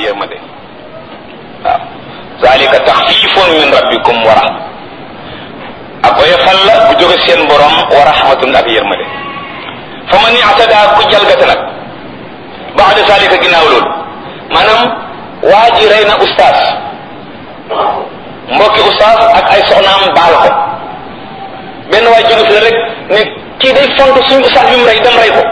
yërmande waaw zalika taxfifun min rabbikum wa rahma ak oyofal la bu jóge seen borom wa rahmatun ak yërmande fa man i'tada ku jalgate nag baada zalika ginnaaw loolu maanaam waa ji rey na ustaas mbokki ustaas ak ay soxnaam baal ko benn waay jóge fi la rek ne kii day font suñu ustaas bi mu rey dem rey ko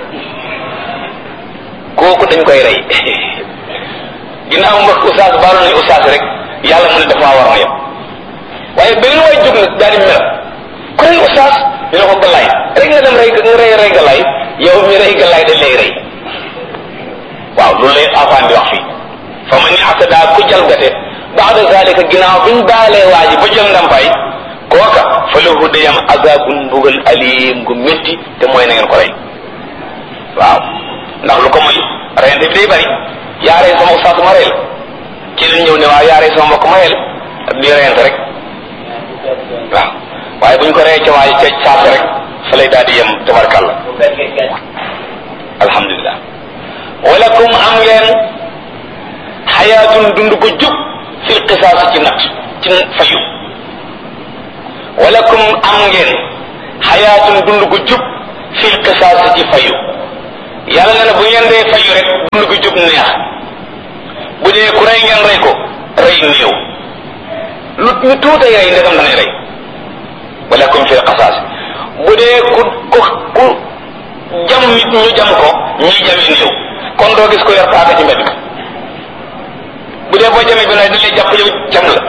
kooku dañ koy rey ginnaaw mbokki ustaas baaloon nañu ustaas rek yàlla mu ne dafa war a yem waaye benn waay jóg nag daal di mer ku rey ustaas ñu ne ko galaay rek nga dem rey nga rey rey galaay yow mi rey galaay dañ lay rey waaw loolu lay afaan di wax fii fa man i'tada ku jalgate baada zalika ginnaaw biñ baalee waa ji ba jël ndàmpaay kooka fa lahu dayam azabun mbugal alim gu métti te mooy na ngeen ko rey waaw ndax lu ko moy reyante bi day bari yaa rey sama ustaas ma rey la ci lañ ñëw ne waaw yaa rey sama mbokk ma rey la di reyante rek waaw waaye buñ ko reyee ca waay ca saase rek fa lay daal di yem tabarkàlla alhamdulilah walakum am ngeen xayaatun dund ko jub fil qisaas ci nat ci fayu walakum am ngeen xayaatun dund ko jub fil qisaas ci fayu yàlla na ne bu ngeen dee fayu rek dund ko jub neex bu dee ku rey ngeen rey ko rey néew lu ñu tuutay rey ndegam danay rey walakum fil qisaas bu dee ku ku ku jam nit ñu jam ko ñii jami néew kon doo gis ko yor paaka ci mbedd mi bu dee boo jamee bi nag dañ lay jàpp yow jam la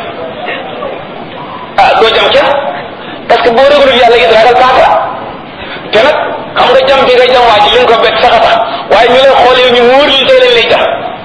ah doo jam kenn parce que boo réglul yàlla it ragal paaka te nag xam nga jam bi nga jam waa ji li nga ko bett sax a tax waaye ñu lay xool yow ñu wóor li tey lañ lay jam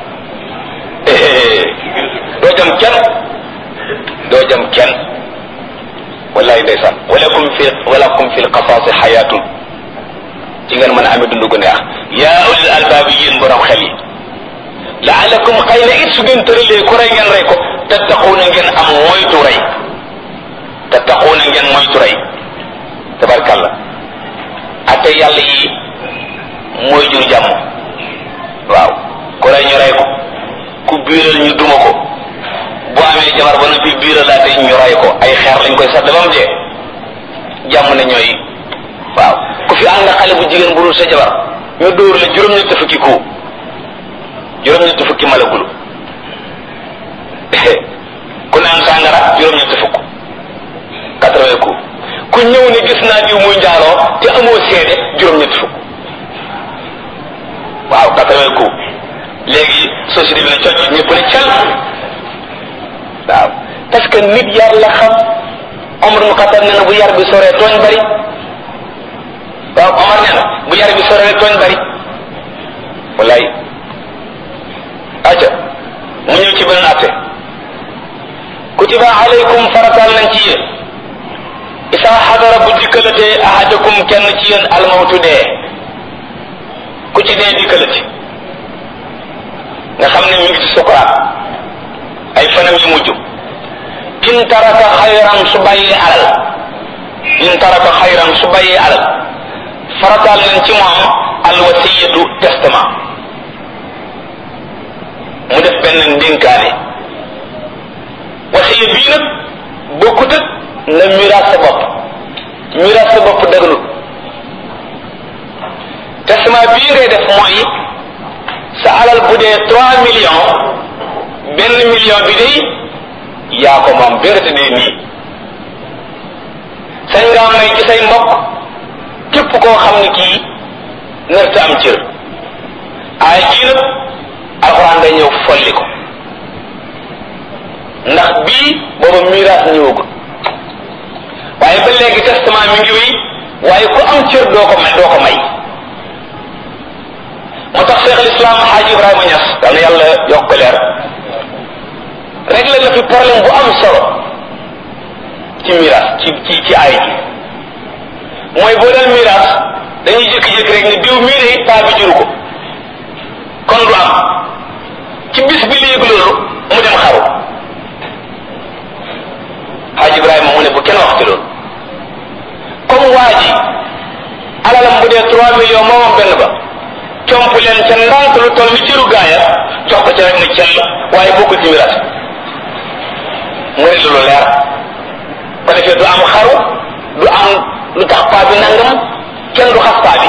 doo jam kenn doo jam kenn wallahi ndeysaan walakum fi walakum fi lqasaasi xayaatun ci ngeen mën a amee dund gu neex yaa ulil albaabi yéen borom xel yi laalakum xëy na it su ngeen tëralee ku rey ngeen rey ko tattaquuna ngeen am moytu rey tattaquuna ngeen moytu rey tabarkalla ate yàlla yi mooy jur jàmm waaw ku rey ñu rey ko ku biiral ñu duma ko bu amee jabar ba noppi biiralaate ñu rey ko ay xeer lañ koy sadd ba mu dee jàmm ne ñooy waaw ku fi ànd xale bu jigéen bu dul sa jabar ñu dóor la juróom-ñett fukki ku juróom-ñett fukki malagulu ku naan sàngara juróom-ñett fukk quatre-vingts ku ku ñëw ne gis naa diw muy njaaloo te amoo seede juróom-ñett fukk waaw quatre-vingts ku léegi société bi ne cocc ñëpp ne cal waaw parce que nit yar la xam Omar mu xatar ne na bu yar bi soree tooñ bari waaw Omar nee na bu yar bi soree tooñ bari wallaay aca mu ñëw ci beneen atte kutiba alaykum faratal nañ ci yéen isa xadara bu dikkalatee ahadakum kenn ci yéen almawtu dee ku ci dee dikkalati nga xam ne mi ngi ci sukuraat ay fanam yu mujj in taraka xayran su bàyyee alal in taraka xayran su bàyyee alal farataal nañ ci moom alwasiyatu testament mu def benn ndénkaane wasiya bii nag bokkut ak na miraas sa bopp miraas sa bopp dëgganut testament bii ngay def mooy sa alal bu dee trois millions benn million bi day yaa ko moom bi nga tëddee nii sañ ngaa may ci say mbokk képp koo xam ne kii nërta am cër ay jii nag alxuraan day ñëw folli ko ndax bii booba miraas ñëwagul waaye ba léegi testament mi ngi wéy waaye ku am cër doo ko may doo ko may moo tax Cheikh al Islam Xaaji Ibrahima Ñas yal na yàlla yokk ko leer réglé na fi problème bu am solo ci miraas ci ci ci ay ji mooy boo dal miraas dañuy jékki-jékki rek ne diw mii de paa bi juru ko kon du am ci bis bi léegi loolu mu dem xaru Xaaji Ibrahima mu ne bu kenn wax ci loolu comme waa ji alalam bu dee trois millions moomam benn ba comp leen ca ndànk lu toll ni cëru gaaya jox ko ci rek ne cell waaye bokkul ci miraas mu ne lu leer ko defee du am xaru du am lu tax paa bi nangam kenn du xas paa bi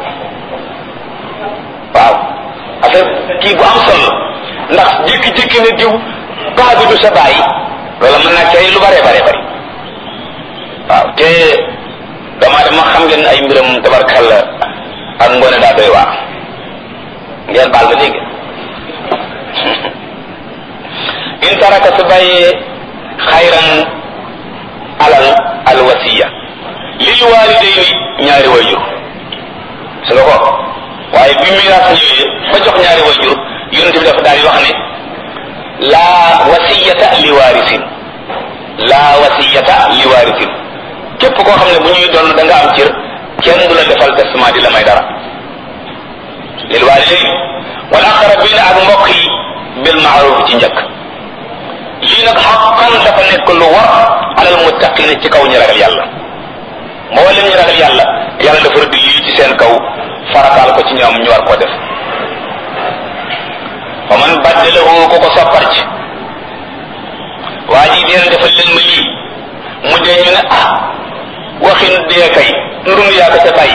waaw affaire kii bu am solo ndax jékki-jékki ne diw paa bi du sa bàyyi loola mën naa cay lu bare bare bari waaw te dama dama xam ngeen ay mbiram tabarkalla ak ngoone daa doy waar ngeen baal ba dégg in taraka su bàyyee xayran alal alwasiya lil walidayni ñaari wayjur su nga ko waaye bi miraas ñëwee ba jox ñaari wayjur yonent bi dafa daal di wax ne laa wasiyata li waarisin laa wasiyata li waarisin képp koo xam ne bu ñuy doon da nga am cër kenn du la defal testament di la may dara lil walidayni wal aqrabina ak mbokk yi bil maaruf ci njëkk lii nag xaqan dafa nekk lu war alal muttaqina ci kaw ñu ragal yàlla mboolem ñu ragal yàlla yàlla dafa rëdd lii ci seen kaw farataal ko ci ñoom ñu war koo def wa man baddalahu ko ko soppar ci waa ji deen defal leen ma lii mu dee ñu ne ah waxin dee kay ndum yaa ko ca bàyyi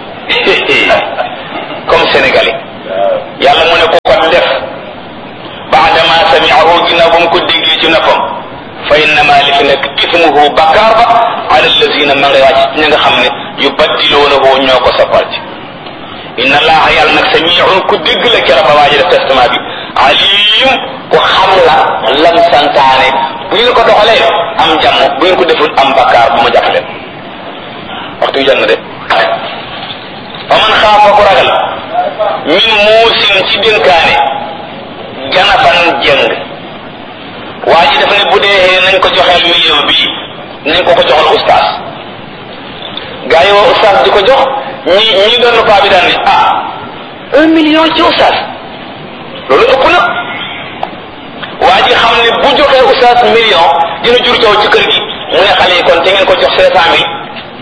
comme sénégalais yàlla mu ne ko ko def baadama samiahu ginnaaw ba mu ko déggee ci noppam fa innama li fi nekk ismuhu bakkaar ba ala allazina ma ngay wàcc ña nga xam ne yu baddiloonahu ñoo ko soppal ci inna allaha yàlla nag samiun ku dégg la kera ba waaji def testament bi alim ku xam la lam santaane bu ngeen ko doxalee am jàmm bu ngeen ko deful am bakkaar bu ma jàpp leen waxtu yu jot na de fa man xaafa ku ragal min muusin ci dénkaane janafan jëng waa ji daf ne bu dee nañ ko joxeel million bii nañ ko ko joxal ustaas gaa yi woo ustaas di ko jox ñi ñi doon paa bi daan ne ah un million ci ustaas loolu ëpp na waa ji xam ne bu joxee ustaas million dina jur coow ci kër gi mu ne xale yi kon te ngeen ko jox cinq cent mille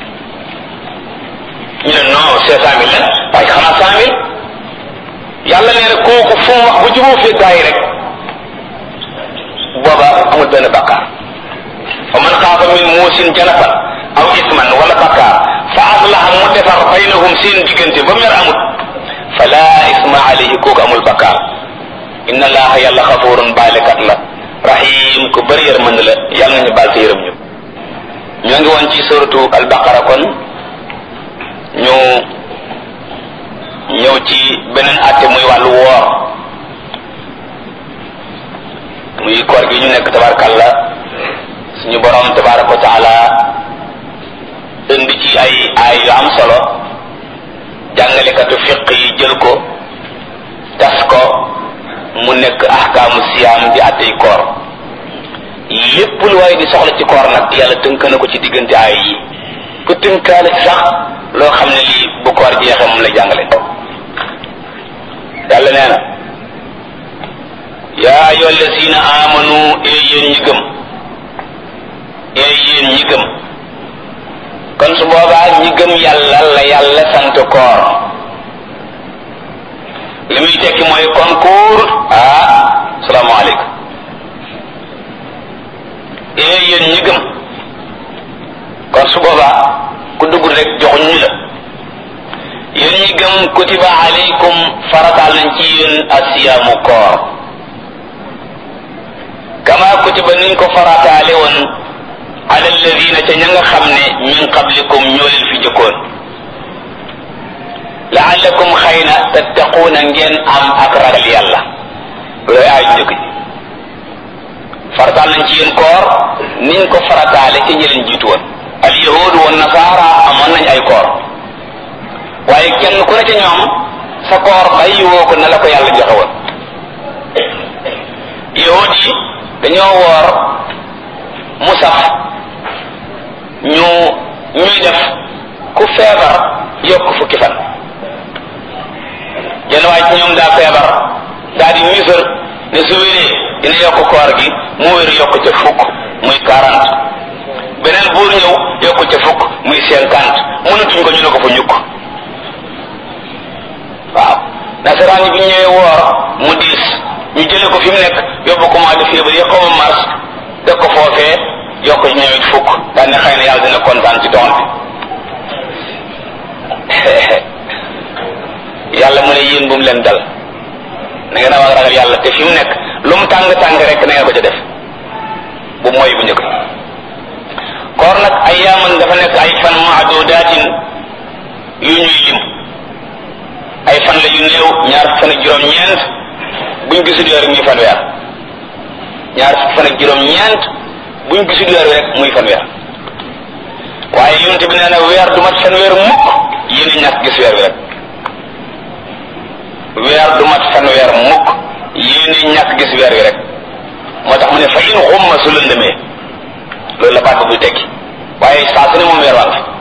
ñu ne non cinq cent mille la waaye xanaa cent mille yàlla nee na kooku fu mu wax bu juboo fee gaa yi rek booba amul benn bakkaar fa man xaafa min muusin janafan aw isman wala bakkaar fa aslaha mu defar baynahum seen diggante ba mer amut fala isma alayhi kooku amul bakkaar inna allaha yàlla xafurun baalekat la rahim ku bëri yërmande la yàlla nañu baal te yërëm ñu ñoo ngi woon ci suratu albaqara kon ñu ñëw ci beneen àtte muy wàllu woor muy koor gi ñu nekk tabarkalla suñu borom tabaraka wa taala indi ci ay ay yu am solo jàngalekatu fiq yi jël ko tas ko mu nekk ahkaamu siyaam di àttey koor lépp lu waaye di soxla ci koor nag yàlla tënk na ko ci diggante ay yi ku tënkaale ci sax loo xam ne lii bu koor jeexee moom la jàngale yàlla nee na yaa ayyuha allazina amanu ee yéen ñi gëm ee yéen ñi gëm kon su boobaa ñi gëm yàlla la yàlla sant koor li muy tekki mooy concours ah salaamaaleykum ee yéen ñi gëm kon su boobaa ku dugg rek joxuñ ñu la yéen ñi gëm kutiba alaykum farataal nañ ci yéen asiyaamu koor kama kutiba niñ ko farataale woon ala alladina ca ña nga xam ne min qablikum ñoo leen fi jëkkoon laallakum xëy na tattaquuna ngeen am ak ragal yàlla looy aay njëkk ji farataal nañ ci yéen koor niñ ko farataale ca ñi leen jiitu woon al yahud wa nasaara amoon nañ ay koor waaye kenn ku ne ca ñoom sa koor bàyyi woo ko na la ko yàlla joxe woon yahud yi dañoo woor mu sax ñu ñuy def ku feebar yokk fukki fan yenn waaye ci ñoom daa feebar daa di misër ne su wéree dina yokk koor gi mu wér yokk ca fukk muy quarante beneen buur ñëw yokk ca fukk muy cinquante mënatuñ ko ñu ne ko fa ñukk waaw nasaraan yi bi ñëwee woor mu diis fi mu nekk yóbbu ko mois de février xaw ma mars def ko foofee yokk ci ñoom it fukk daal ne xëy na yàlla dina kontaan ci doon bi yàlla mu ne yéen bu mu leen dal na ngeen a war a ragal yàlla te fi mu nekk lu mu tàng tàng rek na ngeen ko ca def bu mooy bu njëkk koor nag ay yaaman dafa nekk ay fan maadudaatin yu ñuy lim ay fan la yu néew ñaar fan ak juróom-ñeent buñ gisul weer muy fanweer ñaar fan ak juróom-ñeent buñ gisul weer rek muy fanweer waaye yonent bi nee na weer du mat fanweer mukk yéen a ñàkk gis weer wi rek weer du mat fanweer mukk yéen a ñàkk gis weer wi rek moo tax mu ne fa in xumma su lëndëmee loolu la baat buy tekki waaye saa su ne moom weer waa fi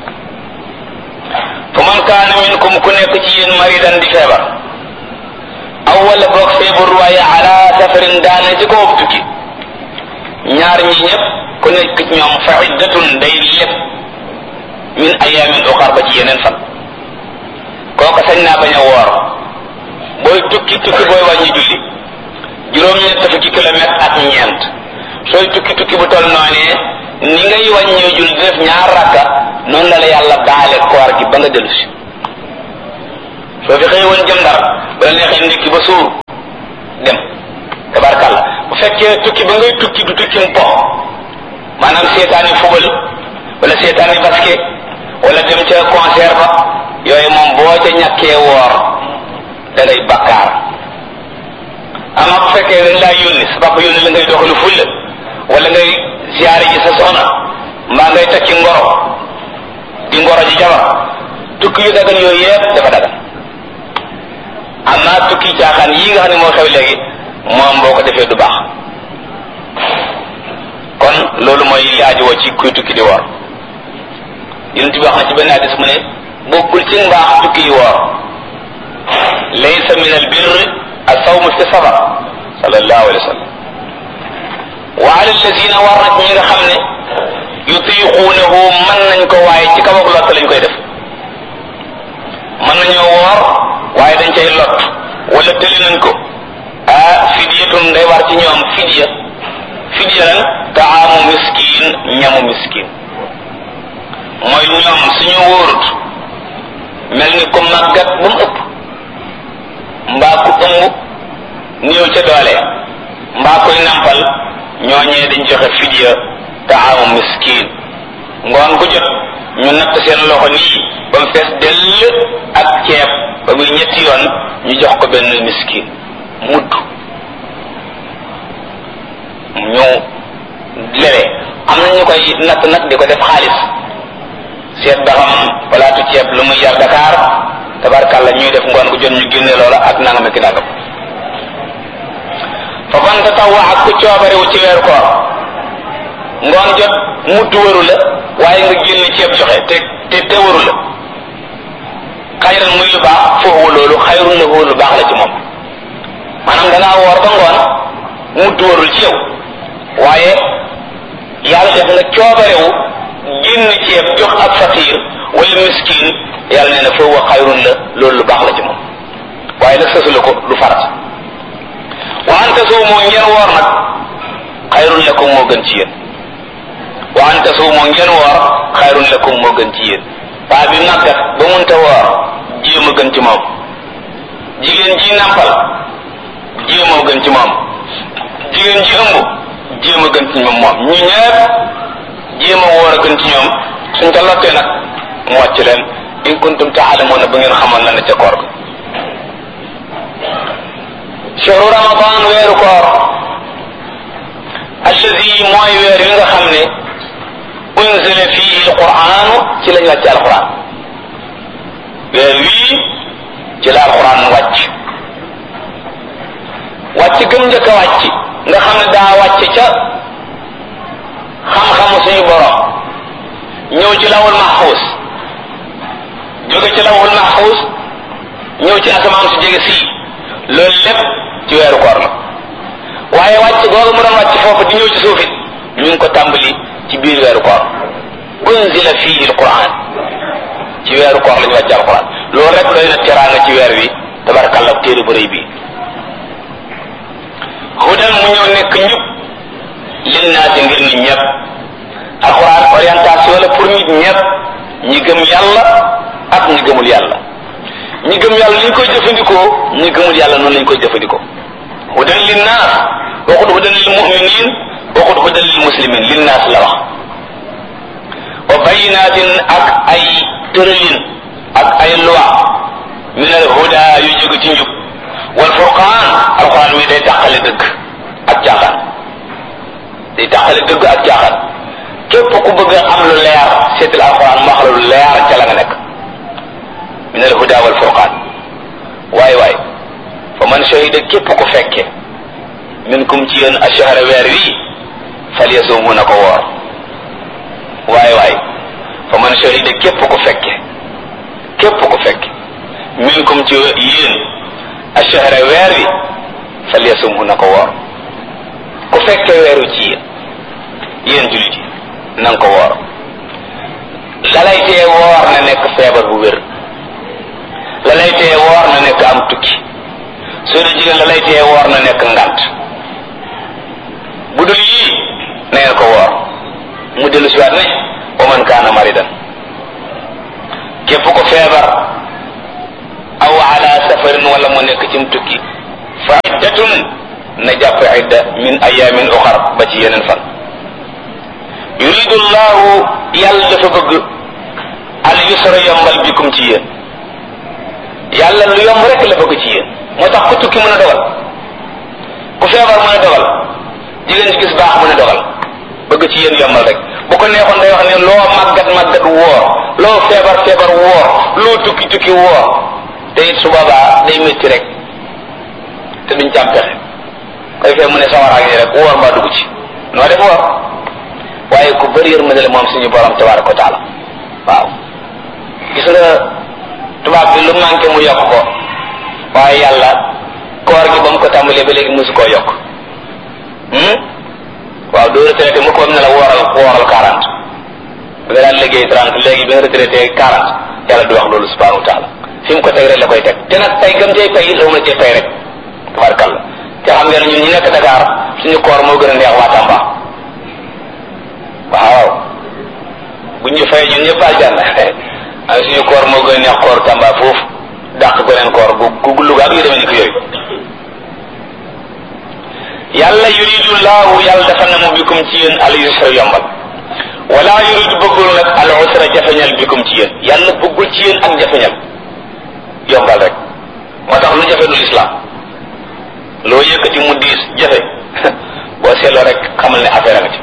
fa man kaana minkum ku nekk ci yéen maridan di feebar aw wala boog feebar waaye ala safarin daane ci kaw tukki ñaar ñi ñëpp ku nekk ci ñoom fa iddatun day lépp min ayamin uxar ba ci yeneen fan kooka sañ naa bañ a woor booy tukki tukki booy wàññi julli juróom-ñett fukki kilomètre ak ñeent sooy tukki tukki bu toll noonee ni ngay wàññee julli di def ñaar rakka noonu la la yàlla baale koor gi ba nga dellu si soo fi xëy woon jëm ndar ba la neexee ndékki ba suur dem tabarkàlla bu fekkee tukki ba ngay tukki du tukki mu po maanaam seetaani fubal wala seetaani basket wala dem ca concert ba yooyu moom boo ca ñàkkee woor da ngay bakkaar ama bu fekkee dañ laa yónni sa papa yónni la ngay doxalu fulla wala ngay siyaare ji sa soxna mbaa ngay takki ngoro di ngoro ji jabar tukki yu dagan yooyu yëpp dafa dagan amma tukki caaxaan yii nga xam ne moo xew léegi moom boo ko defee du baax kon loolu mooy li aajowoo ci kuy tukki di woor yonent bi wax na ci benn hadis mu ne bokkul ci mbaax tukki yi woor laysa min al birr as-sawm fi safar sallallahu alayhi wa sallam wa ala alladina war na ci ñi nga xam ne yutiquunahu mën nañ ko waaye ci kaw ak lott lañ koy def mën nañoo woor waaye dañ cay lot wala tëli nañ ko ah fidyatun day war ci ñoom fidya fidya lan taamu miskin ñamu miskin mooy ñoom suñu wóorut mel ni ko màggat ba mu ëpp mbaa ku ëmb néew ca doole mbaa koy nampal ñooñee dañ joxe fidya taamu miskin ngoon gu jot ñu natt seen loxo nii ba mu fees dell ak ceeb ba muy ñetti yoon ñu jox ko benn miskin mudd ñu lele am na ñu koy natt nag di ko def xaalis seet ba xam palaatu ceeb lu muy yar Dakar tabarkàlla ñuy def ngoon gu jot ñu génne loola ak nangam ak nangam fa man tatawwa ak ku coobarewu ci weeru koor ngoon jot mudd waru la waaye nga génne ceeb joxe te te te waru la xayran muy lu baax foofu loolu xayrun la lu baax la ci moom maanaam dangaa woor ba ngoon mudd warul ci yow waaye yàlla def nga coobarewu génn ceeb jox ak faqiir wala miskin yàlla nee na foofu xayrun la loolu lu baax la ci moom waaye nag sësu la ko du farat wa an tasuumu ngeen woor nag xayrun lakum moo gën ci yéen wa an tasuumu ngeen woor xayrun lakum moo gën ci yéen paa bi màggat ba munta woor jéem a gën ci moom jigéen ji nàmpal jéem a gën ci moom jigéen ji ëmb jéem a gën ci moom moom ñu ñëpp jéem a woor a gën ci ñoom suñ ko lottee nag mu wàcc leen in kuntum taalamuuna ba ngeen xamoon la ne ca koor ga shahru ramadan weeru koor allazi mooy weer wi nga xam ne unzila fihi alquranu ci lañ wàcc alquran weer wii ci la alquran wàcc wàcc gëm njëkk a wàcc nga xam ne daa wàcc ca xam-xamu suñu borom ñëw ci lawul mahfuz jóge ci lawul mahfuz ñëw ci asamaan su jege sii loolu lépp ci weeru koor la waaye wàcc googu mu doon wàcc foofu di ñëw ci suufit ñu ngi ko tàmbali ci biir weeru koor unzila fihi alquran ci weeru koor la ñu wàcc alquran loolu rek doy na teraanga ci weer wi tabarakallah téere bu rëy bi mu ñëw nekk njub linnaasi ngir nit ñëpp alquran orientation la pour nit ñëpp ñi gëm yàlla ak ñi gëmul yàlla ñi gëm yàlla ni ñu koy jëfandikoo ñi gëmul yàlla noonu lañ koy jëfandikoo hudan linnaas waxut hudan lil muminin waxut hudan lil muslimin linnaas la wax wa bayinaatin ak ay tëralin ak ay loi min al huda yu jóge ci njub wal furqaan alquran mi day tàqale dëgg ak caaxaan day tàqale dëgg ak caaxaan képp ku bëgg am lu leer seetal alquran mu wax la lu leer ca la nga nekk min al huda wal furqaan waay waay fa man shahida képp ku fekke minkum ci yéen ashahara weer wi falyasumhu na ko woor waay waay fa man shahida képp ku fekke képp ku fekke minkum ci yéen ashahara weer wi falyasumhu na ko woor ku fekke weeru ci yéen yéen jullit yi na nga ko woor lalay tee woor na nekk feebar bu wér lalay tee woor na nekk am tukki soo dee jigéen lalay tee woor na nekk ngant bu dul yii na ngeen ko woor mu dellu si waat ne wa man kaana maridan képp ko feebar aw ala safarin wala mu nekk cim tukki fa iddatun na jàpp idda min ayamin uxar ba ci yeneen fan yuridu llahu yàlla dafa bëgg al yusra yombal bikum ci yéen yàlla lu yomb rek la bëgg ci yéen moo tax ku tukki mën a dogal ku feebar mën a dogal jigéen ci gis baax mën a dogal bëgg ci yéen yombal rek bu ko neexoon day wax ne loo màggat màggat woor loo feebar feebar woor loo tukki tukki woor te it su boobaa day métti rek te duñ jàm pexe koy fee mu ne sawar ak rek woor mbaa dugg ci noo def woor waaye ku bëri yërmande la moom suñu borom tabaraka wa taala waaw gis nga tubaab bi lu manqué mu yokk ko waaye yàlla koor gi ba mu ko tàmbalee ba léegi mosu koo yokk waaw doo retraité mu ko ne la wooral wooral quarante bi nga daan liggéey trente léegi bi nga retraité quarante yàlla du wax loolu subhanahu wa taala fi mu ko teg rek la koy teg te nag tey gëm cay fay la mu la cay fay rek tabarkalla te xam ngeen ñun ñi nekk Dakar suñu koor moo gën a neex waa Tamba waaw bu ñu fay ñun ñëpp aljanna ay suñu koor moo gën a neex koor Tamba foofu dàq beneen koor gu gu Louga ak yu demee ni ko yooyu yàlla yuridu laahu yàlla dafa na mu bikum ci yéen al yusra yombal wala yuridu bëggul nag al usra jafeñal bikum ci yéen yàlla bëggul ci yéen ak jafeñal yombal rek moo tax lu jafe du lislaam loo yëkkati mu diis jafe boo seetloo rek xamal ne affaire a nga ci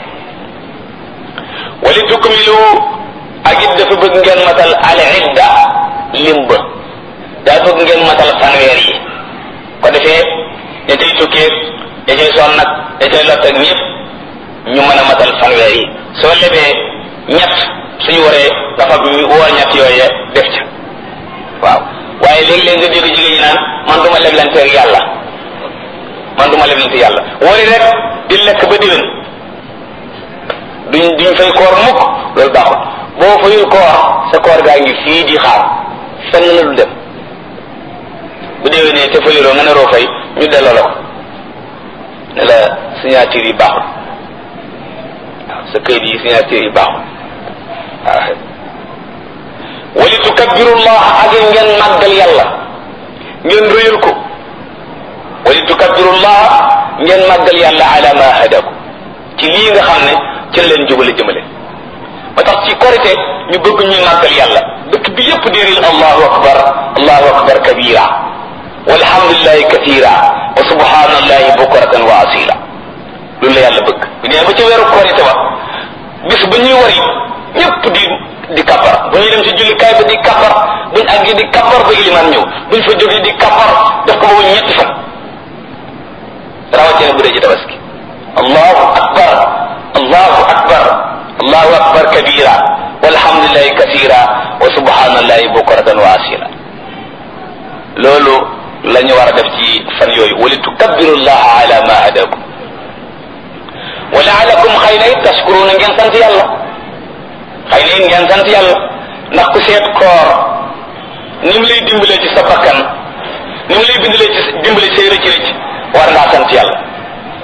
wali tukmilu ak it dafa bëgg ngeen matal al idda lim ba daa bëgg ngeen matal fanweer yi ko defee ña cay tukkee ña cay sonn nag ña cay lott ak ñëpp ñu mën a matal fanweer yi soo lebee ñett suñu waree dafa woor ñett yooye def ca waaw waaye léegi-léegi nga dégg jigéen ñi naan man duma leblante ak yàlla man duma leblante yàlla wari rek di lekk ba diwén duñ duñ fay koor mukk loolu baaxul boo fayul koor sa koor gaa ngi fii di xaar fenn la du dem bu déwénee te fayuloo nga ne roo fay ñu delloo la ko ne la signature yi baaxul waaw sa këyit yi signature yi baaxul waaw wali tukabbirullah ak ngeen màggal yàlla ngeen rëyal ko wali tukabbirullah ngeen màggal yàlla ala ma hadaku ci lii nga xam ne ci la leen jubale jëmale ba tax ci korite ñu bëgg ñuy màggal yàlla dëkk bi yépp di riil allahu akbar allahu akbar kabira walhamdulillahi kathira wa subhanallahi bukratan wa asila loolu la yàlla bëgg bu nee ba ci weeru korite ba bis ba ñuy wari ñépp di di kappar bu ñuy dem ci jullikaay ba di kappar buñ àggi di kappar ba iliman ñëw buñ fa jógee di kappar def ko boobu ñetti fan rawatina bu dee ci tabaski allahu akbar allahu akbar allahu akbar kabira walhamdulillahi kathira wa subhanallahi bukratan wa asila loolu la ñu war a def ci fan yooyu wali tukabbiru llaha ala ma hadakum wa laalakum xëy na it tashkuruna ngeen sant yàlla xëy na it ngeen sant yàlla ndax ku seet koor ni mu lay dimbalee ci sa bakkan ni mu lay bindalee ci dimbale say rëcc rëcc war ngaa sant yàlla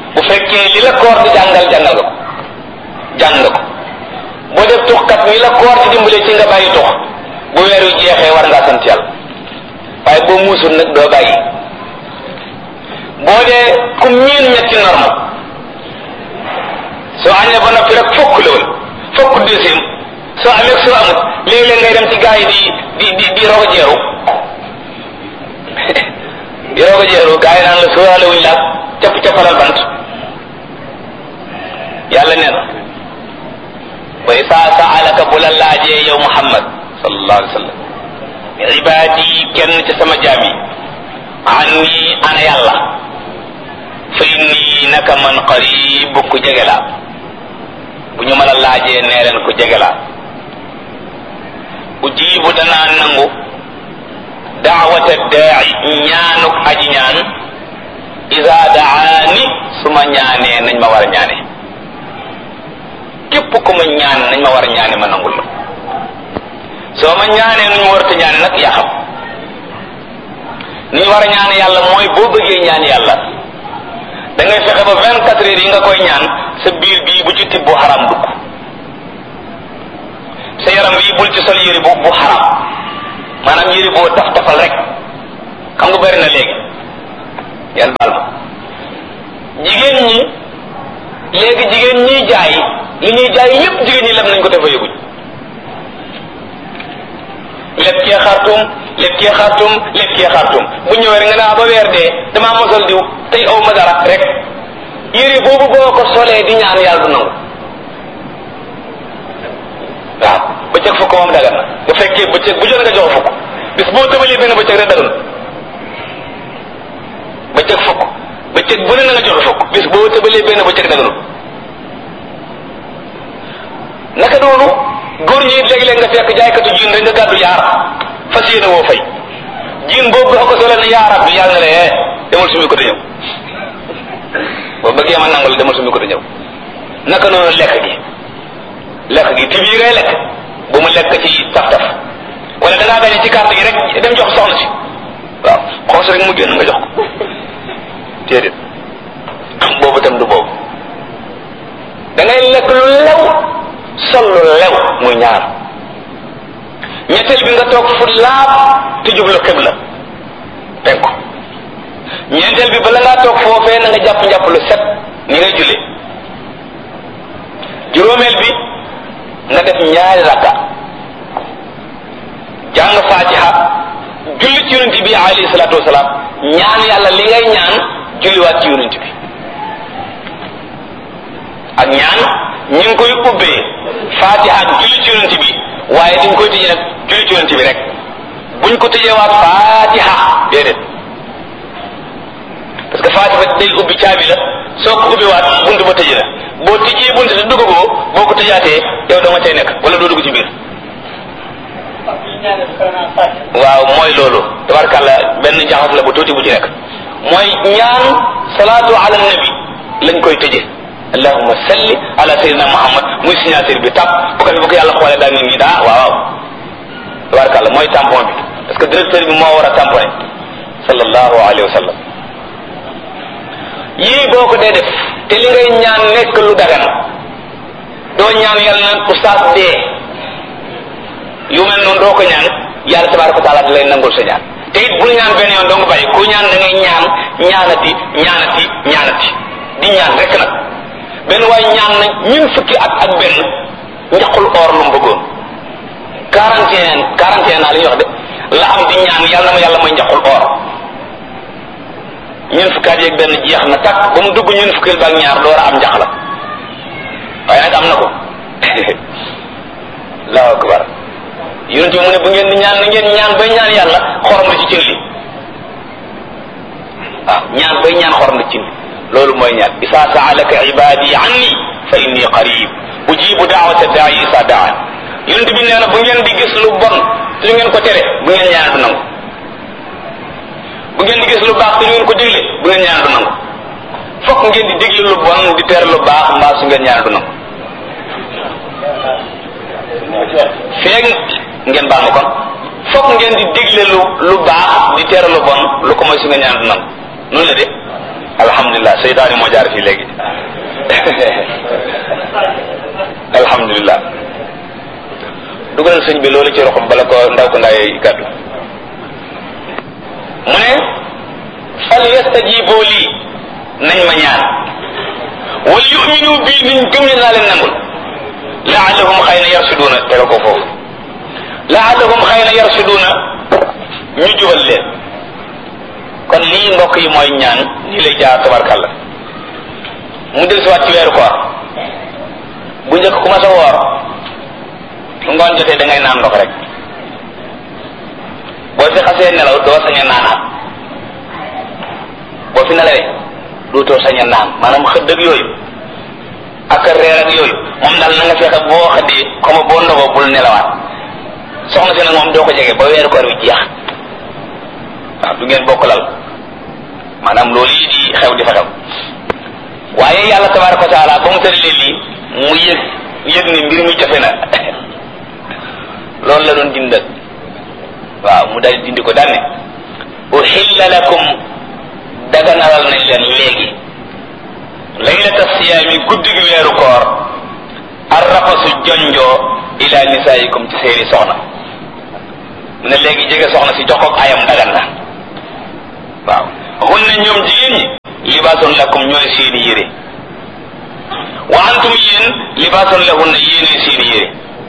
bu fekkee li la koor di jàngal jàngal nga ko jàng nga ko boo def tuxkat mi la koor di dimbale ci nga bàyyi tux bu weer wi jeexee war ngaa sant yàlla waaye boo muusul nag doo bàyyi boo dee ku miin ñetti norme soo añee ba noppi rek fokk la woon fokk deuxième soo amee soo amut léeg-léeg ngay dem ci gaa yi di di di di rogo jeeru di rogo jeeru gaa yi naan la sóoraale wuñ laag capp cappalal bant yàlla nee na wa isaa saalaka bu la laajee yow muhammad sallallahu alayhi wa sallam ibaadi kenn ci sama jaam yi anni ana yàlla fa inni naka man qarib ku jege laa bu ñu mën a laajee nee leen ku jege laa ujibu danaa nangu daawata daai ñaanuk aji ñaan isa daani su ma ñaanee nañ ma war a ñaane képp ku ma ñaan nañ ma war a ñaane ma nangul la soo ma ñaanee nu ñu warta ñaane nag yaa xam ni ñu war a ñaane yàlla mooy boo bëggee ñaan yàlla da ngay fexe ba vingt quatre heures yi nga koy ñaan sa biir bii bu ci tibb bu xaram dugg sa yaram bii bul ci sol yëri bu bu xaram maanaam yëri boo taf tafal rek xam nga bari na léegi yàlla baal ma jigéen ñi léegi jigéen ñiy jaay li ñuy jaay yépp jigéen ñi lem nañ ko dafa yëguñ lépp kee xartum lépp kee xartum lépp kee xartum bu ñëwee rek nga naa ba weer dee damaa mosal diw tey aw ma dara rek yére boobu boo ko solee di ñaan yàlla du nangu waaw bëccëg fukk moom dagan na bu fekkee bëccëg bu jot nga jox fukk bis boo tëbalee benn bëccëg rek dagan bëccëg fukk bëccëg bu ne na nga jox fukk bis boo tëbalee benn bëccëg daganul naka noonu góor ñi léeg-léeg nga fekk jaaykatu jiin rek nga gàddu yaar fas yéene woo fay jiin boobu boo ko solee ne yaa rabbi yàlla na lee demal sumi ko te ñëw boo bëggee ma nangul demal sumi ko te ñëw naka noonu lekk gi lekk gi tib yi ngay lekk bu mu lekk ci taf-taf wala da ngaa gañe ci carte gi rek dem jox soxna si waaw xoos rek mu génn nga jox ko déedéet boobu tam du boobu da ngay lekk lu lew sol lu lew muy ñaar ñetteel bi nga toog fu laab te jublu xibla penku ñeenteel bi bala ngaa toog foofee na nga jàpp njàpp lu set ni ngay julli juróomeel bi nga def ñaari rakka jàng fatiha julli ci yonent bi alayhi salaatu wasalaam ñaan yàlla li ngay ñaan julliwaat ci yonent bi ak ñaan ñu ngi koy ubbee fatiha julli ci yonent bi waaye dañ koy tëjee nag julli ci yonent bi rek buñ ko tëjeewaat fatiha déedéet parce que fatiha day ubbi caabi la soo ko ubbiwaat bunt ba tëjee la boo tëjee bunt te duggagoo boo ko tëjaatee yow dama cay nekk wala doo dugg ci biir waaw mooy loolu tabarkàlla benn jaxas la bu tuuti bu ci nekk mooy ñaan salaatu ala nabi lañ koy tëje allahumma salli ala sayyidina muhammad muy signature bi tàpp bu ko fi bu ko yàlla xoolee daa ngi nii daa waaw waaw tabarkàlla mooy tampon bi parce que directeur bi moo war a tamponné sallallahu alayhi wa sallam yii boo ko dee def te li ngay ñaan nekk lu dagan doo ñaan yàlla naan oustaz dee yu mel noonu doo ko ñaan yàlla tabaraka wa taala da lay nangul sa ñaan te it bul ñaan benn yoon doo nga bàyyi ku ñaan da ngay ñaan ñaanati ñaanati ñaanati di ñaan rek nag benn waay ñaan na ñun fukki at ak benn njaqul or lu mu bëggoon quarante et un quarante et un naa li ñuy wax de la am di ñaan yàlla na ma yàlla may njaqul or ñun fukki at yeeg benn jeex na takk ba mu dugg ñun fukkil ba ak ñaar door a am njax la waaye nag am na ko allahu akbar yonent bi mu ne bu ngeen di ñaan na ngeen ñaan bay ñaan yàlla xorom la ci cin li waaw ñaan bay ñaan xorom la ci cin li loolu mooy ñaan isa saalaka ibadi anni fa inni qarib ujibu daawata daai isa daan yonent bi nee na bu ngeen di gis lu bon te lu ngeen ko tere bu ngeen ñaan du nangu bu ngeen di gis lu baax te lu ngeen ko digle bu ngeen ñaan du nangu fokk ngeen di digle lu bon di tere lu baax mbaa su ngeen ñaan du nangu feeg ngeen baal ma kon fokk ngeen di digle lu lu baax di tere lu bon lu ko mooy su ngeen ñaan du nangu noonu la de alhamdulilah seytaani moo jaar fii léegi alhamdulilah dugalal sëñ bi loolu ci roxam bala ko ndaw ko ndaay gàddu mu ne fal yastajibu lii nañ ma ñaan wal yuminu bii niñ gëm ne naa leen nangul laallahum xëy na yarsuduuna tega ko foofu laallahum xëy na yarsuduuna ñu jubal leen kon lii mbokk yi mooy ñaan nii lay jaar tabarkàlla mu del si waat ci weeru koor bu njëkk ku ma sa woor su ngoon jotee da ngay naan ndox rek boo fi xasee nelaw doo sañ a naanaat boo fi nelawee dootoo sañ a naan maanaam xëdd ak yooyu ak reer ak yooyu moom daal na nga fexe boo xëddee comme boo ndogoo bul nelawaat soxna si nag moom doo ko jege ba weeru koor wi jeex waaw du ngeen bokk lal maanaam loolu yi di xew di fa xew waaye yàlla tabaraka wa taala ba mu tëralee lii mu yëg yëg ni mbir mi jafe na loolu la doon dindal waaw mu dal dindi ko daal ne uhilla lakum daganalal nañ leen léegi laylata siyaami guddi gi weeru koor arrafasu jonjoo ila nisaayikum ci seeni soxna mu ne léegi jege soxna si jox ko ayam dagan na waaw hunna ñoom jigéen ñi libaasun lakum ñooy seeni yére wa antum yéen libaasun lahunna yéenee seeni yére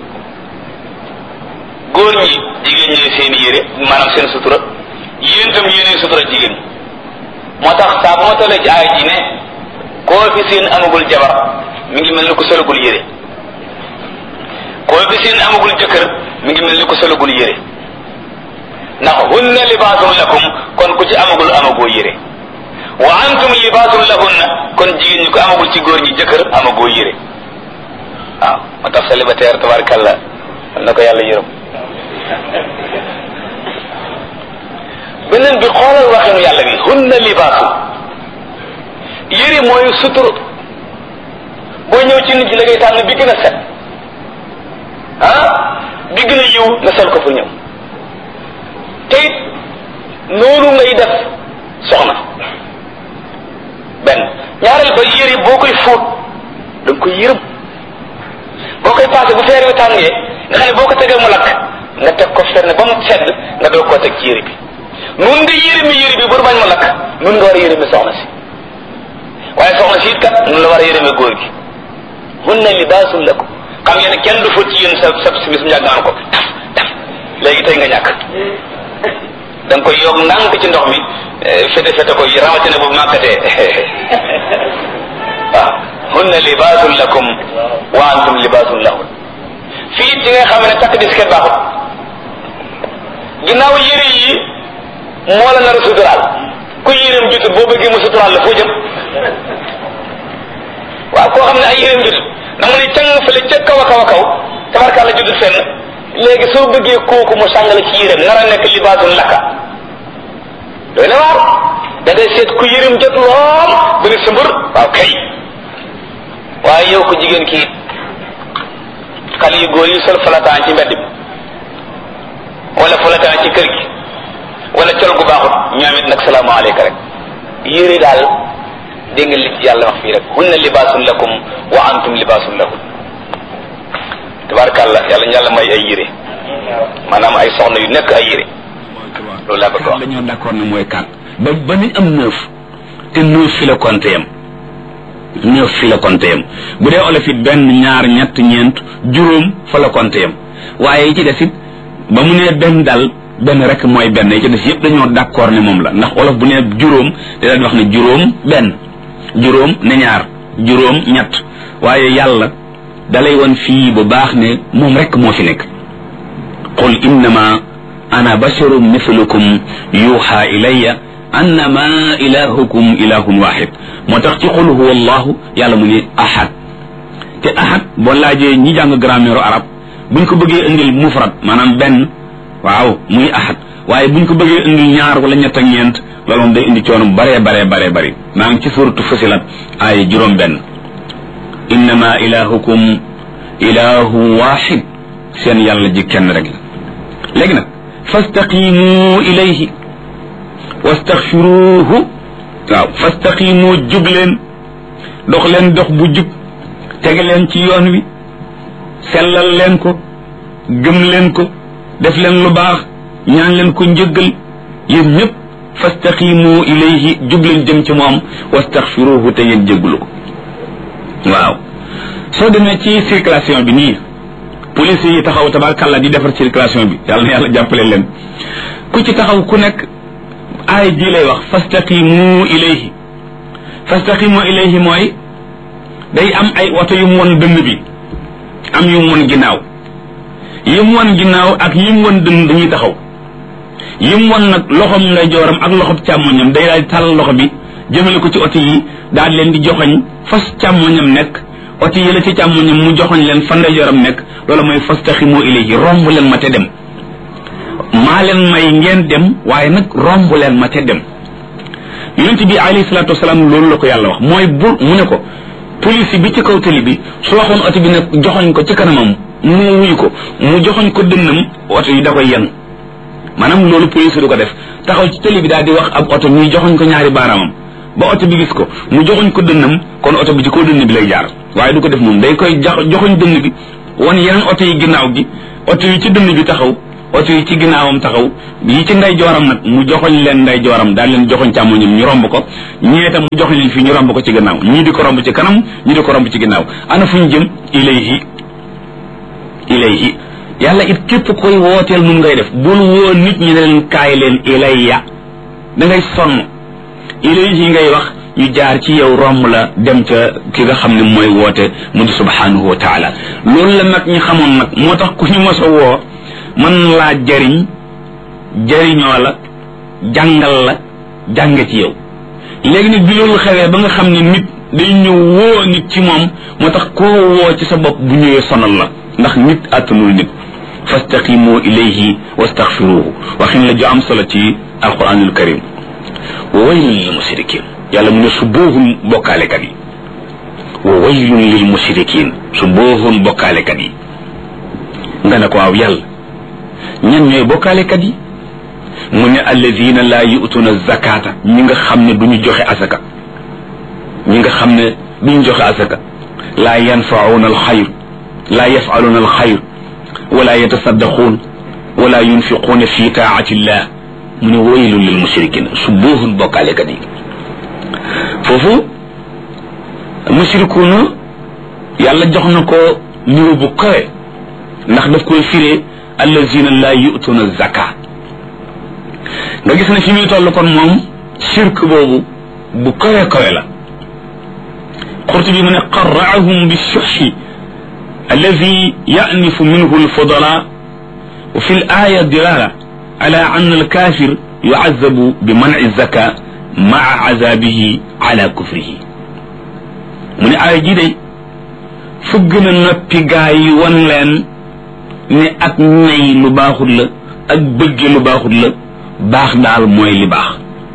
góor ñi jigéen ñooy seeni yére maanaam seen sutura yéen tam yéenee sutura jigéen ñi moo tax saa bu ma tollee ci aay ji ne koo fi seen amagul jabar mi ngi mel ni ko solagul yére koo fi seen amagul jëkkër mi ngi mel ni ko solagul yére ndax hunna libaasun lakum kon ku ci amagul amagoo yére wa antum libaasun lahunna kon jigéen ñi ko amagul ci góor ñi jëkkër amagoo yére waaw moo tax célibataire tabarakallah na ko yàlla yërëm beneen bi xoolal waxinu yàlla bi hunna libaasu yére mooy sutur boo ñëw ci nit ñi la ngay tànn bi gën a set ah bi gën a yiw nga sol ko pour ñëw te it noonu ngay def soxna benn ñaareel ba yére boo koy fóot da nga koy yërëm boo koy passé bu feer wi tàngee nga xam ne boo ko tegee mu lakk nga teg ko fenn ba mu sedd nga doog koo teg ci yére bi nun nga yërëmi yére bi bur bañ mu lakk nun nga war a yërëmi soxna si waaye soxna si it kat nun la war a yërëmi góor gi hunna libaasun lakum xam ngeen ne kenn du fóot ci yéen sa sa simis mu yàgg naan ko taf taf léegi tey nga ñàkk da nga koy yokk ndànk ci ndox mi fete fete ko rawatina bu màkkatee waaw hunna libaasun lakum wa antum libaasun lahun fii ci nga xam ne takk disket baaxut ginnaaw yére yi moo la nar a suturaal ku yéreem jutut boo bëggee mu suturaal la foo jëm waaw koo xam ne ay yéreem jutut da nga ne càng fële ca kaw a kaw a kaw tabarkàlla jutut fenn léegi soo bëggee kooku mu sàngale ci yéreem nar a nekk libaasun lakka doy na waar da ngay seet ku yërim jot lool ba ne sumbur waaw kay waaye yow ko jigéen kii xale yu góor yi sol falataan ci mbedd bi wala falataan ci kër gi wala col gu baaxut ñoom it nag salaamaaleyka rek yére daal dégg nga li ci yàlla wax fii rek hunna libaasun lakum wa antum libaasun lahun tabarakàllah yàlla ñu yàlla may ay yére maanaam ay soxna yu nekk ay yére loolu laa bëgg wax dañoo d'accord ne mooy quatre ba ba nañ am neuf te neuf fi la compté yam neuf fi la compté yam bu dee olof it benn ñaar ñett ñeent juróom fa la compté yam waaye yi ci des it ba mu nee benn dal benn rek mooy benn yi ci des yëpp dañoo d'accord ne moom la ndax olof bu nee juróom da daan wax ne juróom benn juróom ne ñaar juróom ñett waaye yàlla dalay woon fii bu baax ne moom rek moo fi nekk qul innama ana basharun mithlukum yuuxa ilayya annama ilahukum ilahun waxid moo tax ci qul huwa allahu yàlla mu ne ahad te ahad boo laajee ñi jàng grammaire arab buñ ko bëggee indil mufrad maanaam benn waaw muy ahad waaye buñ ko bëggee indil ñaar wala ñett ak ñeent loolu moom day indi coono bare bare bare bari maa ngi ci suratu fusilat ay juróom benn innama ilahukum ilahu waxid seen yàlla ji kenn rek la léegi nag fastaqimu ilayhi wastaxfiruhu waaw fastaqimu jub leen dox leen dox bu jub tege leen ci yoon wi sellal leen ko gëm leen ko def leen lu baax ñaan leen ko njëggal yéen ñëpp fastaqimu ilayhi jub leen jëm ci moom wastaxfiruhu te ngeen jéggalu ko waaw soo demee ci circulation bi nii police yi taxaw tabarkàlla di defar circulation bi yàlla na yàlla jàppale leen ku ci taxaw ku nekk aay ji lay wax fastaqimu ilayhi fastaqimu ilayhi mooy day am ay oto yu mu won dënn bi am yu mu won ginnaaw yi mu won ginnaaw ak yi mu won dënn dañuy taxaw yi mu won nag loxom lay jooram ak loxob càmmoñam day daal di tàllal loxo bi jëmale ko ci oto yi daal leen di joxoñ fas càmmoñam nekk oto yi la ci càmmoñam mu joxoñ leen fan lay jooram nekk loolu mooy fastaqimu ilayhi romb leen ma te dem maa leen may ngeen dem waaye nag romb leen ma te dem yonent bi alayhi salaatu wasalaam loolu la ko yàlla wax mooy bu mu ne ko police bi ci kaw tali bi su waxoon oto bi nag joxoñ ko ci kanamam mu wuyu ko mu joxoñ ko dënnam oto yi da koy yenn maanaam loolu police du ko def taxaw ci tali bi daal di wax ab oto ñuy joxoñ ko ñaari baaraamam ba oto bi gis ko mu joxoñ ko dënnam kon oto bi ci kaw dënn bi lay jaar waaye du ko def moom day koy joxoñ dënn bi wan yeneen oto yi ginnaaw gi oto yi ci dënn bi taxaw oto yi ci ginnaawam taxaw yi ci nday jooram nag mu joxoñ leen nday jooram daal leen joxoñ càmmoñam ñu romb ko ñee tam mu joxoñ leen fii ñu romb ko ci gannaaw ñii di ko romb ci kanam ñii di ko romb ci ginnaaw ana fu ñu jëm ilayhi ilayhi yàlla it képp koy wooteel nun ngay def bul woo nit ñi ne leen kaay leen ilayya da ngay sonn ilayhi ngay wax ñu jaar ci yow romb la dem ca ki nga xam ne mooy woote mu di subhanahu wa taala loolu la nag ñu xamoon nag moo tax ku ñu mos a woo mën laa jariñ jariñoo la jàngal la jàng ci yow léegi nag bi loolu xewee ba nga xam ne nit day ñëw woo nit ci moom moo tax koo woo ci sa bopp bu ñëwee sonal la ndax nit àttanul nit fastaqimu ilayhi wastaghfiruhu waxin la ju am solo ci alquranul karim wa waylun lil mushrikin yàlla mu ne su boohun bokkaalekat yi wa waylun lil mushrikin su boohun bokkaalekat yi nga ne ko waaw yàlla ñan ñooy bokkaalekat yi mu ne alladina laa yu'tuna zakata ñi nga xam ne duñu joxe asaka ñi nga xam ne duñu joxe asaka laa yanfauna alxayr laa yafaluna alxayr wala yatasaddaquun wala yunfiquuna fi taati illah mu ne waylun lil mushrikin su boohun bokkaalekat yi foofu mushrikuuna yàlla jox na ko niveau bu kawe ndax daf koy firee allazina laa yu'tuna zaka nga gis ne fi muy toll kon moom shirk boobu bu kawe kawe la qurtubi mu ne qarraahum bishuxi الذي يأنف منه الفضلاء وفي الآية دلالة على أن الكافر يعذب بمنع الزكاة مع عذابه على كفره من آية جدي فقنا نبي غاي ونلن ne ak ñay lu baaxul la ak bëgge lu baaxul la baax daal mooy li baax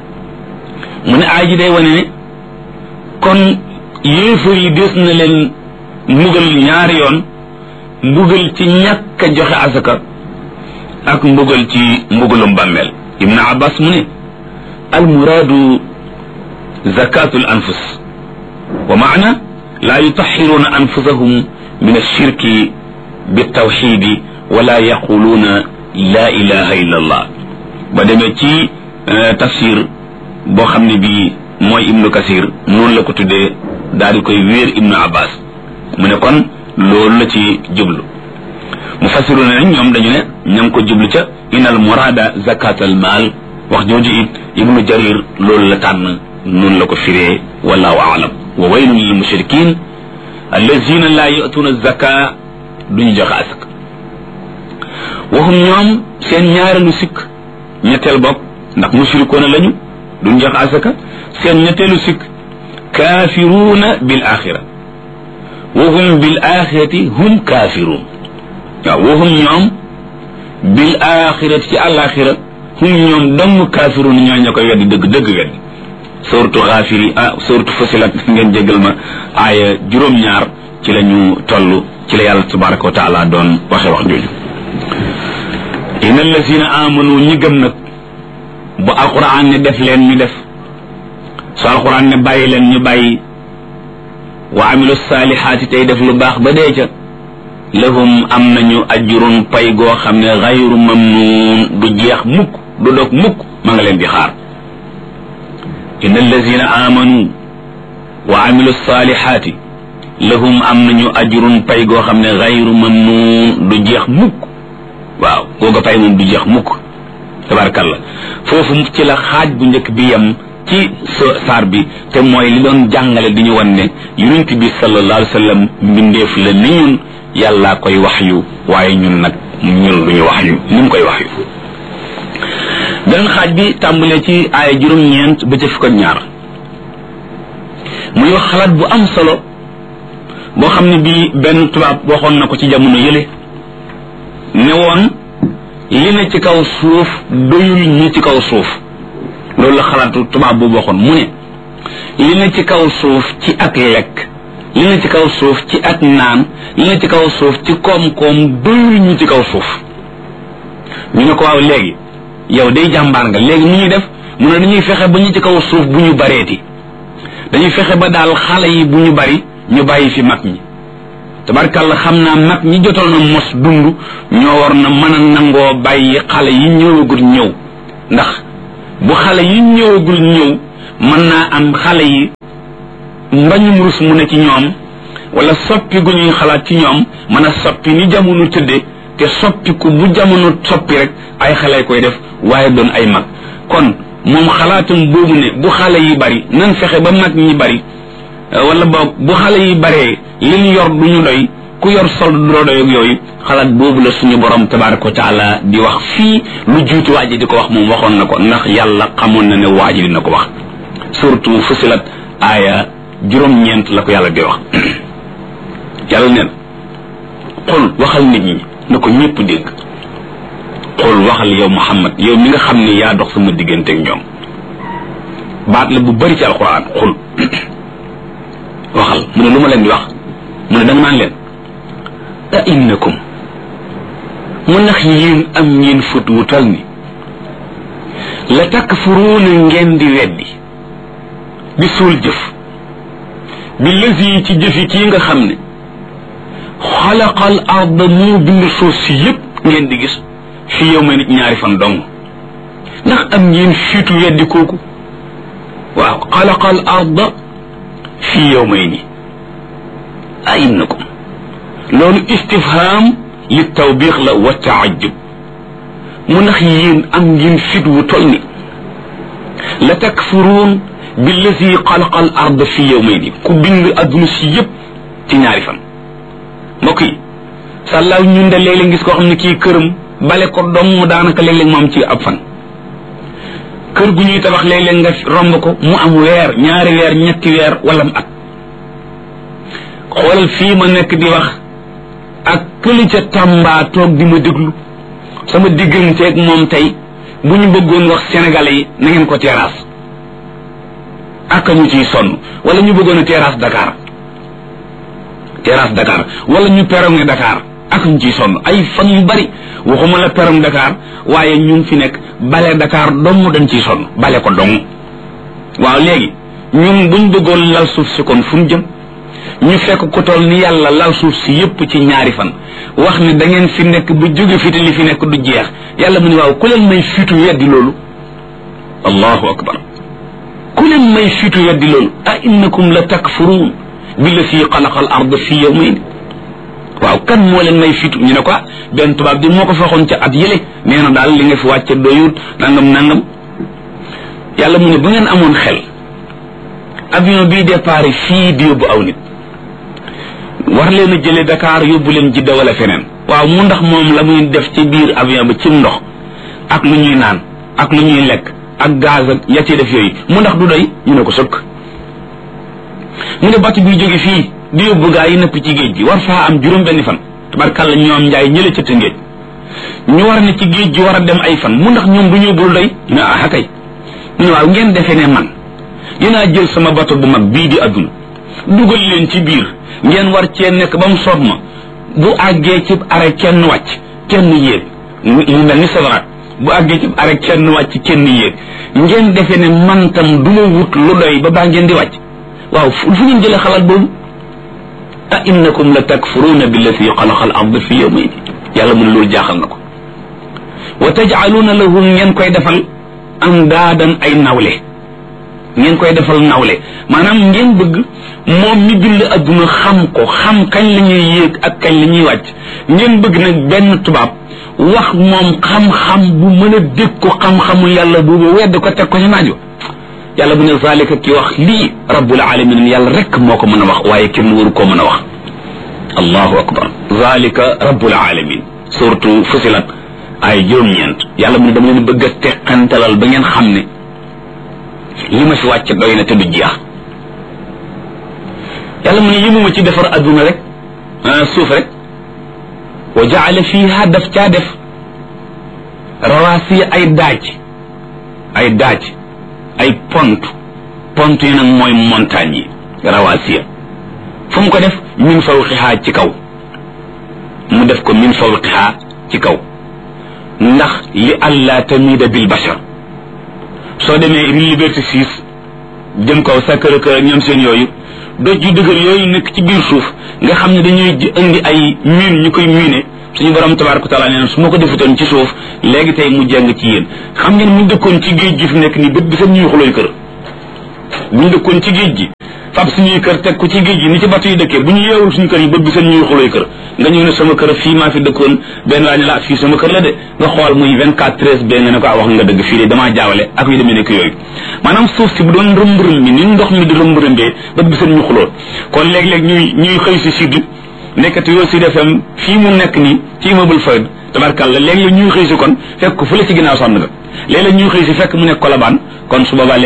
mu ne aay ji day wane ne kon yéefar yi des na leen mbugal ñaari yoon mbugal ci ñàkk a joxe asaka ak mbugal ci mbugalum bàmmeel ibnu abbas mu ne almuraadu zakatu l anfus wa maana laa yutaxiruuna anfusahum min alshirki بالتوحيد ولا يقولون لا إله إلا الله بدمي تي تفسير بو خامني بي موي ابن كثير نون لا كو تودé دال koy wër ابن عباس mu ne kon loolu la ci jublu mufassiruna nañ ñoom dañu ne ñam ko jublu ca inal murada zakat al mal wax jooju it ibnu jarir loolu la tànn noonu la ko firee wallahu aalam wa waylun lil mushrikin allazina la yatuna zaka duñu joxe asak waxum ñoom seen ñaareelu sikk ñetteel bopp ndax mushrikoona lañu duñu joxe asaka seen ñetteelu sikk kaafiruuna bil axira waxum bil axirati hum kaafiruun waaw waxum ñoom bil axirati ci àlaxira hum ñoom dong kaafiruun ñoo ña koy weddi dëgg dëgg weddi suratu xaafiri ah suratu fasilat ngeen jégal ma aaya juróom-ñaar ci la ñu toll ci la yàlla tabaraka wa taala doon waxe wax jooju inna allazina amanu ñi gëm nag bu alquran ne def leen ñu def su alxuraan ne bàyyi leen ñu bàyyi wa amilu saalihaati tey def lu baax ba dee ca lahum am nañu ajrun pay goo xam ne xayru mamnuun du jeex mukk du dog mukk ma nga leen di xaar inna allazina amanu wa amilu saalihaati lahum am nañu ajrun pay goo xam ne xayru mamnuun du jeex mukk waaw googa pay moom du jeex mukk tabarakallah foofu ci la xaaj bu njëkk bi yem ci saar bi te mooy li doon jàngale di ñu wan ne yonent bi sallallahu alayhi wa sallam mbindeef la ni ñun yàllaa koy wax yu waaye ñun nag ñun lu ñu wax yu ni mu koy wax yu beneen xaaj bi tàmbalee ci aaya juróom-ñeent ba ca fukk ak ñaar muy wax xalaat bu am solo boo xam ne bii benn tubaab waxoon na ko ci jamono yële ne woon li ne ci kaw suuf doyul ñi ci kaw suuf loolu la xalaatu tubaab boobu waxoon mu ne li ne ci kaw suuf ci ak lekk li ne ci kaw suuf ci ak naan li ne ci kaw suuf ci koom-koom doyul ñu ci kaw suuf ñu ne ko waaw léegi yow day jàmbaar nga léegi nu ñuy def mu ne dañuy fexe ba ñu ci kaw suuf bu ñu bareeti dañuy fexe ba daal xale yi bu ñu bari ñu bàyyi fi mag ñi tabarkàlla xam naa mag ñi jotoon na mos dund ñoo war na mën a nangoo bàyyi xale yi ñëwagul ñëw ndax bu xale yi ñëwagul ñëw mën naa am xale yi mbañum rus mu ne ci ñoom wala soppi gu ñuy xalaat ci ñoom mën a soppi ni jamono tëdde te soppiku bu jamono soppi rek ay xale koy def waaye doon ay mag kon moom xalaatam boobu ne bu xale yi bari nan fexe ba mag ñi bari wala boog bu xale yi baree li ñu yor du ñu doy ku yor sol du doy ak yooyu xalaat boobu la suñu borom tabaraka wa taala di wax fii lu juuti waa ji di ko wax moom waxoon na ko ndax yàlla xamoon na ne waa ji dina ko wax surtout fusilat aaya juróom-ñeent la ko yàlla di wax yàlla neen xul waxal nit ñi na ko ñëpp dégg xul waxal yow muhammad yow mi nga xam ne yaa dox sama diggante ak ñoom baat la bu bari ci alquran xul waxal mu ne lu ma leen di wax mu ne danga naan leen a innakum mu ndax yéen am ngeen fut wu tal ni la takfuruuna ngeen di weddi di suul jëf bi lësi ci jëfi kii nga xam ne xalaqal arda moo bind suuf si yépp ngeen di gis fi yow ma nit ñaari fan dong ndax am ngeen fiitu weddi kooku waaw xalaqal arda fi yow may ni a innakum loolu istifham li tawbiix la wa taajub mu ndax yéen am ngeen fit wu tol ni la takfuruun billazi xalaqa al ard fi yawmayni ku bind adduna si yëpp ci ñaari fan mbokk yi sàllaaw ñun de léeg-léeg gis koo xam ne kii këram bale ko dong daanaka léeg-léeg mu am ci ab fan kër gu ñuy tabax léeg-léeg nga romb ko mu am weer ñaari weer ñetti weer wala mu at xoolal fii ma nekk di wax ak këli ca Tamba toog di ma déglu sama digganteeg moom tey bu ñu bëggoon wax sénégalais yi na ngeen ko terrasse ak ñu ciy sonn wala ñu bëggoon a terrasse Dakar terrasse Dakar wala ñu perong Dakar ak ñu ciy sonn ay fan yu bari waxuma la perong Dakar waaye ñu ngi fi nekk bale Dakar dong dañ ciy sonn bale ko dong waaw léegi ñun buñ bëggoon lal suuf si kon fu mu jëm ñu fekk ko toll ni yàlla lal suuf si yépp ci ñaari fan wax ni da ngeen fi nekk bu jóge fi te li fi nekk du jeex yàlla mu ne waaw ku leen may fitu weddi loolu allahu akbar ku leen may fitu weddi loolu a innakum la takfuruun billati xalaqa al ard fi yawmayn waaw kan moo leen may fitu ñu ne ko benn tubaab bi moo ko faxoon ca at yële nee na daal li nga fi wàcce doyut nangam nangam yàlla mu ne bu ngeen amoon xel avion bii départ fii di yóbbu aw nit war leen a jële Dakar yóbbu leen Jidda wala feneen waaw mu ndax moom la muy def ci biir avion ba ci ndox ak lu ñuy naan ak lu ñuy lekk ak gaz ak ya ci def yooyu mu ndax du doy ñu ne ko sëkk mu ne bàtt buy jóge fii di yóbbu gaa yi nëpp ci géej gi war faa am juróom benni fan tabarkàlla ñoom njaay ñële ca tëngéej ñu war ne ci géej gi war a dem ay fan mu ndax ñoom bu ñu yóbbul doy ñu ne ah kay ñu ne waaw ngeen defee ne man dinaa jël sama bato bu mag bii di adduna dugal leen ci biir ngeen war cee nekk ba mu soob ma bu àggee ci are kenn wàcc kenn yéeg mu mel ni sawaraat bu àggee ci arek kenn wàcc kenn yéeg ngeen defee ne man tam du ma wut lu doy ba baa ngeen di wàcc waaw fu ngeen jëlee xalaat boobu a innakum la takfuruuna billati xalaqa al ard fi yawmayn yàlla mu ne loolu jaaxal na ko wa tajcaluuna lahu ngeen koy defal andaadan ay nawle ngeen koy defal nawle maanaam ngeen bëgg moom mi bind adduna xam ko xam kañ la ñuy yéeg ak kañ la ñuy wàcc ngeen bëgg nag benn tubaab wax moom xam-xam bu mën a dégg ko xam-xamu yàlla boobu wedd ko teg ko ci naajo yàlla bu ne zalika ki wax lii rabbul alamin yàlla rek moo ko mën a wax waaye kenn waru koo mën a wax allahu akbar zalika rabbul alamin surtout fusilat ay juróom-ñeent yàlla mu ne dama leen bëgg a teqantalal ba ngeen xam ne li ma fi wàcc doy na te du jeex yàlla mu ne yëmuma ci defar adduna rek suuf rek wa jaala fiha daf caa def rawaasiya ay daaj ay daaj ay pont pont yi nag mooy montagne yi rawaasiya fu mu ko def min fawqiha ci kaw mu def ko min fawqiha ci kaw ndax li allah tamida bil bashar soo demee rue Liberté 6 jëm kaw Sacré-Cœur ñoom seen yooyu doj yu dëgër yooyu nekk ci biir suuf nga xam ne dañuy indi ay miin ñu koy miine suñu borom tabaraka taala nee na su ma ko defutoon ci suuf léegi tey mu jàng ci yéen xam ngeen mu dëkkoon ci géej gi fi nekk nii bët bi seen ñuy xulooy kër buñ dëkkoon ci géej gi fab suñuy kër teg ko ci géej gi ni ci bato yi dëkkee bu ñu yeewul suñu kër yi bët bi seen ñuy xulooy kër nga ñëw ne sama kër fii maa fi dëkkoon benn waa ne la fii sama kër la de nga xool muy 24 13 benn nga ne ko wax nga dëgg fii de damaa jaawale ak yu demee nekk yooyu maanaam suuf si bu doon rëmb-rëm bi ni ndox mi di rëmb-rëmbee bët bi seen ñu xuloo kon léeg-léeg ñuy ñuy xëy si sud nekkati yoo Sud FM fii mu nekk nii ci immeuble Fayda tabarkàlla léeg-léeg ñuy xëy si kon fekk fu la ci ginnaaw sànn ga léeg-léeg ñuy xëy si fekk mu nekk Colobane kon su boobaa